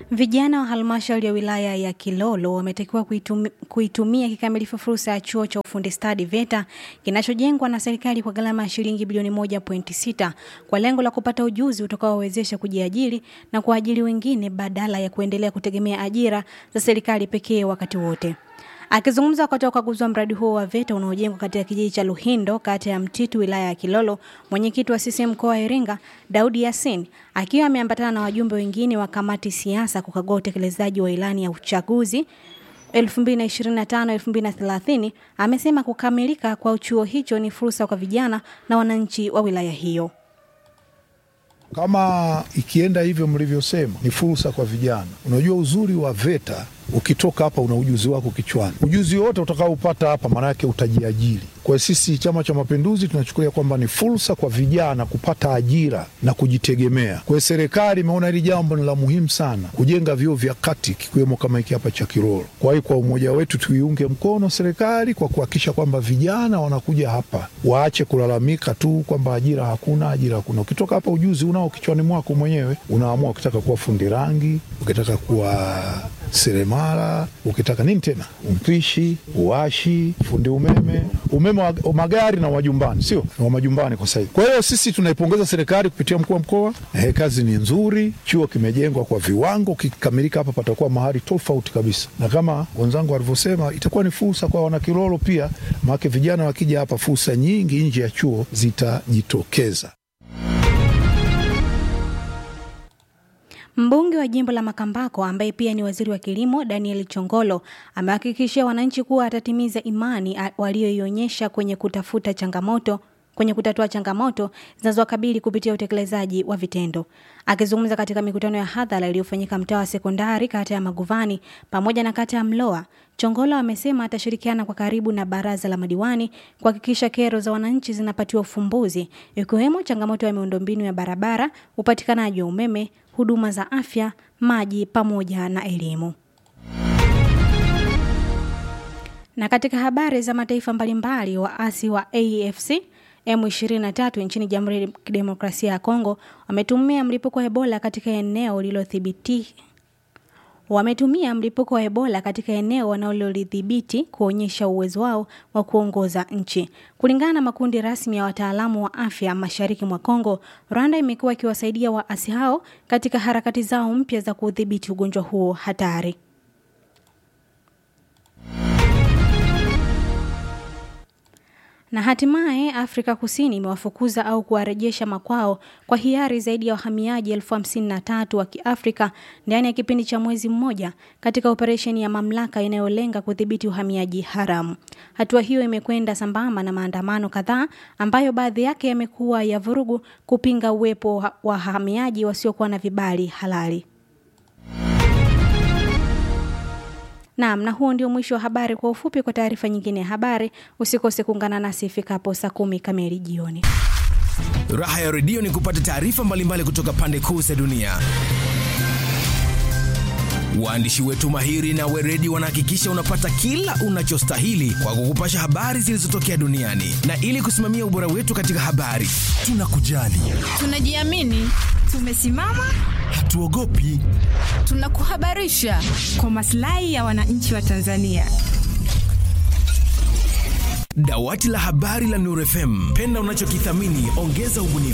Vijana wa halmashauri ya wilaya ya Kilolo wametakiwa kuitumi, kuitumia kikamilifu fursa ya chuo cha ufundi stadi VETA kinachojengwa na serikali kwa gharama ya shilingi bilioni 1.6 kwa lengo la kupata ujuzi utakaowezesha kujiajiri na kuajiri wengine badala ya kuendelea kutegemea ajira za serikali pekee wakati wote. Akizungumza wakati wa ukaguzi wa mradi huo wa VETA unaojengwa katika kijiji cha Luhindo, kata ya Mtitu, wilaya ya Kilolo, mwenyekiti wa CCM mkoa wa Iringa, Daudi Yasin, akiwa ameambatana na wajumbe wengine wa kamati siasa kukagua utekelezaji wa ilani ya uchaguzi 2025-2030, amesema kukamilika kwa chuo hicho ni fursa kwa vijana na wananchi wa wilaya hiyo. Kama ikienda hivyo mlivyosema, ni fursa kwa vijana. Unajua uzuri wa VETA, ukitoka hapa una ujuzi wako kichwani. Ujuzi wote utakaopata hapa, maana yake utajiajiri. Kwa hiyo sisi Chama cha Mapinduzi tunachukulia kwamba ni fursa kwa vijana kupata ajira na kujitegemea. Kwa hiyo serikali imeona hili jambo ni la muhimu sana, kujenga vyuo vya kati kikiwemo kama hiki hapa cha Kiroro. Kwa hiyo kwa umoja wetu tuiunge mkono serikali kwa kuhakikisha kwamba vijana wanakuja hapa, waache kulalamika tu kwamba ajira hakuna, ajira hakuna. Ukitoka hapa ujuzi unao kichwani mwako mwenyewe, unaamua ukitaka kuwa fundi rangi, ukitaka kuwa seremala, ukitaka nini tena, mpishi, uwashi, fundi umeme, umeme wa magari na wajumbani, sio wa majumbani kwa sasa. Kwa hiyo sisi tunaipongeza serikali kupitia mkuu wa mkoa. Eh, kazi ni nzuri, chuo kimejengwa kwa viwango, kikikamilika hapa patakuwa mahali tofauti kabisa, na kama wenzangu walivyosema, itakuwa ni fursa kwa wanakilolo pia, maana vijana wakija hapa, fursa nyingi nje ya chuo zitajitokeza. Mbunge wa jimbo la Makambako ambaye pia ni waziri wa kilimo Daniel Chongolo amehakikishia wananchi kuwa atatimiza imani walioionyesha kwenye kutafuta changamoto kwenye kutatua changamoto zinazowakabili kupitia utekelezaji wa vitendo. Akizungumza katika mikutano ya hadhara iliyofanyika mtaa wa sekondari kata ya Maguvani pamoja na kata ya Mloa, Chongolo amesema atashirikiana kwa karibu na baraza la madiwani kuhakikisha kero za wananchi zinapatiwa ufumbuzi, ikiwemo changamoto ya miundombinu ya barabara, upatikanaji wa umeme, huduma za afya, maji pamoja na elimu. Na katika habari za mataifa mbalimbali, waasi wa AFC M23 nchini Jamhuri ya Kidemokrasia ya Kongo wametumia mlipuko wa Ebola katika eneo lililothibiti wametumia mlipuko wa Ebola katika eneo wanalolidhibiti kuonyesha uwezo wao wa kuongoza nchi. Kulingana na makundi rasmi ya wataalamu wa afya mashariki mwa Kongo, Rwanda imekuwa ikiwasaidia waasi hao katika harakati zao mpya za kudhibiti ugonjwa huo hatari. Na hatimaye Afrika Kusini imewafukuza au kuwarejesha makwao kwa hiari zaidi ya wahamiaji elfu hamsini na tatu wa Kiafrika ndani ya kipindi cha mwezi mmoja katika operesheni ya mamlaka inayolenga kudhibiti uhamiaji haramu. Hatua hiyo imekwenda sambamba na maandamano kadhaa ambayo baadhi yake yamekuwa ya vurugu kupinga uwepo wa wahamiaji wasiokuwa na vibali halali. Naam, na huo ndio mwisho wa habari kwa ufupi. Kwa taarifa nyingine ya habari, usikose kuungana nasi ifikapo saa kumi kamili jioni. Raha ya redio ni kupata taarifa mbalimbali kutoka pande kuu za dunia. Waandishi wetu mahiri na weredi wanahakikisha unapata kila unachostahili kwa kukupasha habari zilizotokea duniani, na ili kusimamia ubora wetu katika habari, tunakujali, tunajiamini, tumesimama, hatuogopi, tunakuhabarisha kwa maslahi ya wananchi wa Tanzania. Dawati la habari la Nuru FM, penda unachokithamini, ongeza ubunifu.